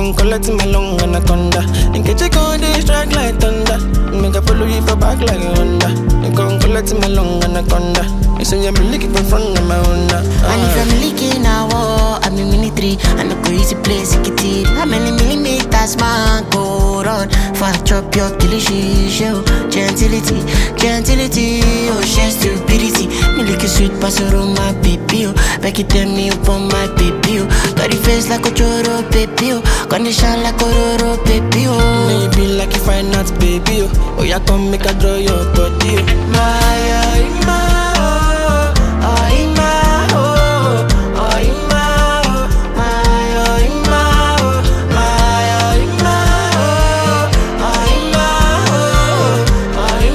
come collect my long anaconda. In case you go dey strike like thunder, make I follow you for back like a Honda. You come collect my long anaconda. You say I'm looking for front of my Honda. And if I'm leaking a war, I'm in military. I no go easy place, it it. How many millimeters man go run? For I chop your delicious show. Gentility, gentility, oh she stupidity. Me like a sweet pasoro, my baby, oh. Back it tell me upon my baby, oh. Got the face like a choro, baby, oh. Condition like a roro, baby, oh. May you be like you find out, baby. Oh, oh yeah, come make I draw your body. Oh. My, oh, my, oh, oh, my, oh, oh, my, oh, my, oh, my, oh, my, oh, my, oh, oh, my, oh, oh,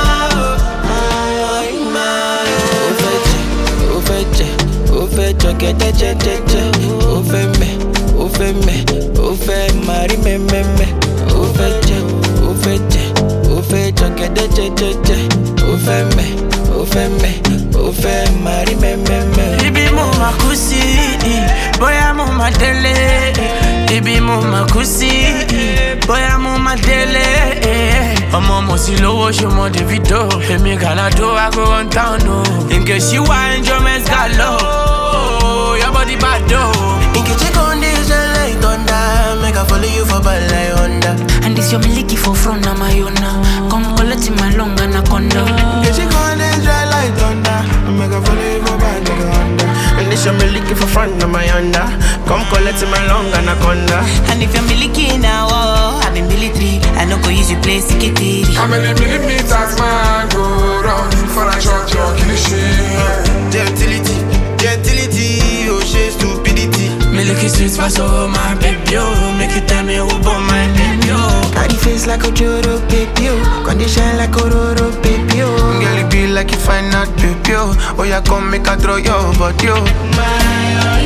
my, oh, my, oh, my, oh. Ó fẹ́ jẹ, ó fẹ́ jẹ, ó fẹ́ jọ̀gẹ̀dẹ̀ jẹ́jẹ́jẹ́. Ó fẹ́ mẹ̀, ó fẹ́ mẹ̀, ó fẹ́ máa rí mẹ́mẹ́mẹ́. Ó fẹ́ jẹ, ó fẹ́ jẹ, ó fẹ́ jọ̀gẹ̀dẹ̀ jẹ́jẹ́jẹ́. Ó fẹ́ mẹ̀, ó fẹ́ mẹ̀, ó fẹ́ máa rí mẹ́mẹ́mẹ́. Ibi mo ma kú sí, bóyá mo ma délé. Ibi mo ma kú sí, bóyá mo ma délé. Ọmọ mo sì lówó ṣọmọ Davido. Èmi Gàládó ago one town o. Nke ṣíwá enjoyment galo. Your body bad o. Nkechi come dey shine like thunder, make I follow you for bad like Honda. And this your miliki for front, na my own now. Come collect my long anaconda. Nkechi come dey shine like thunder, make I follow you for bad like Honda. And this your me looking for front of my Honda. Come collect my long anaconda. And if you're miliki now, oh, I'm in military. I no go use you play sikiti. How many millimeters man go round for a shot your cliche? Gentility, gentility, oh she stupidity. Me looking sweet pass over my baby oh. Make you tell me who born my baby oh. Body face like a Joro baby, oh. Condition like a Roro baby, oh. Girl, it be like you find out baby, oh. Oh yeah, come make a throw your body, oh. My, oh,